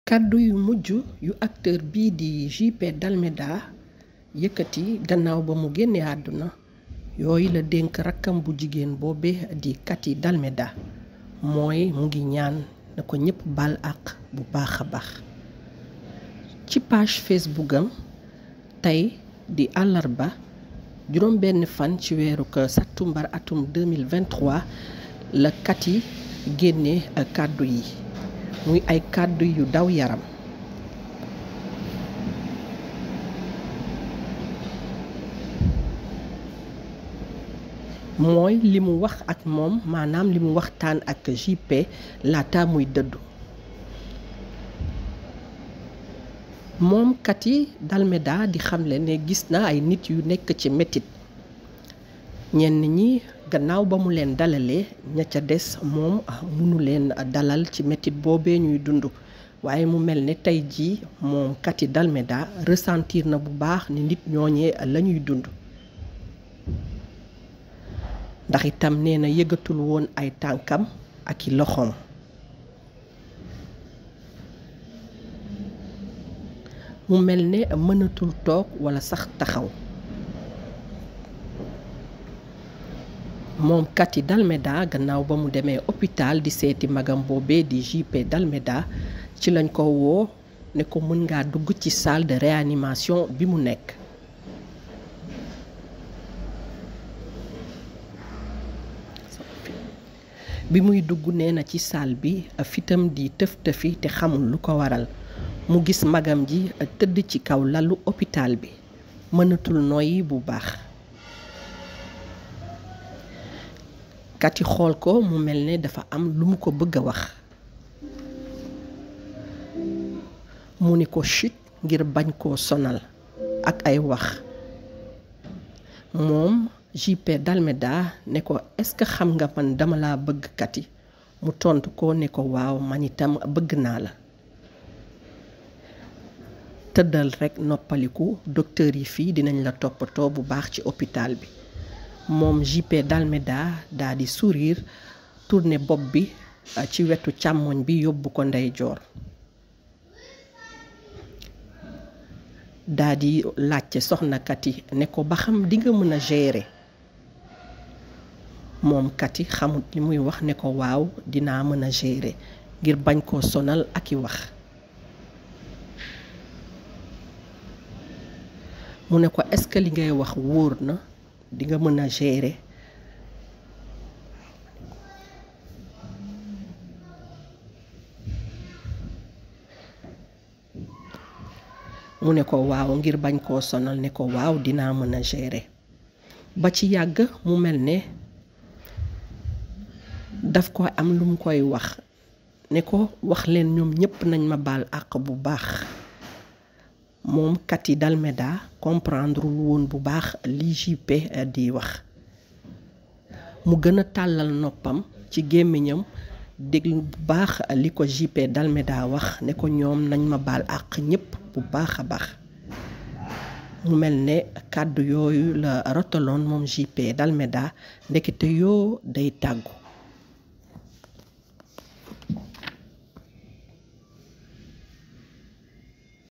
kàddu yu mujj yu acteur bii di JP Dalméda yëkkati gannaaw ba mu génnee àdduna yooyu la dénk rakkam bu jigéen boobe di Kati Dalméda mooy mu ngi ñaan na ko ñépp baal àq bu baax a baax ci page Facebook am tey di àllarba juróom benn fan ci weeru ko sattumbar atum 2023 la Kati génne kàddu yi muy ay kàddu yu daw yaram mooy li mu wax ak moom maanaam li mu waxtaan ak JP laata muy dëddu moom Kati Dalméda di xamle ne gis na ay nit yu nekk ci metit ñenn ñi gannaaw ba mu leen dalalee ña ca des moom mënu leen dalal ci metit boobee ñuy dund waaye mu mel ne tey jii moom Kati Dalméda ressentir na bu baax ni nit ñooñee la ñuy dund ndax itam nee na yëgatul woon ay tànkam ak i loxoom mu mel ne mënatul toog walla sax taxaw moom Kati Dalméda gannaaw ba mu demee hôpital di seeti magam boobee di JP Dalméda ci lañ ko woo ne ko mën ngaa dugg ci salle de réanimation bi mu nekk bi muy dugg nee na ci salle bi fitam di tëf tëfi te xamul lu ko waral mu gis magam ji tëdd ci kaw lalu hôpital bi mënatul noyyi bu baax Kati xool ko mu mel ne dafa am lu mu ko bëgg a wax mu ni ko chut ngir bañ koo sonal ak ay wax moom JP Dalméda ne ko est-ce que xam nga man dama laa bëgg Kati mu tontu ko ne ko waaw man itam bëgg naa la tëddal rekk noppaliku docteur yi fii dinañ la toppatoo bu baax ci hôpital bi moom JP Dalméda daa di sourire tourner bopp bi ci wetu càmmoñ bi yóbbu ko ndeyjoor daa di laajte soxna Kati ne ko ba xam di nga mën a gérer moom Kati xamut li muy wax ne ko waaw dinaa mën a gérer ngir bañ koo sonal ak i wax mu ne ko est-ce que li ngay wax wóor na di nga mën a gérer mu ne ko waaw ngir bañ koo sonal ne ko waaw dinaa mën a gérer ba ci yàgg mu mel ne daf ko am lu mu koy wax ne ko wax leen ñoom ñépp nañ ma baal àq bu baax moom Kati Dalméda comprendre woon bu baax li JP di wax mu gën a tàllal noppam ci gémmiñam déglu bu baax li ko JP Dalméda wax ne ko ñoom nañ ma baal àq ñépp bu baax a baax mu mel ne kàddu yooyu la rotaloon moom JP Dalméda ndekete yoo day tàggu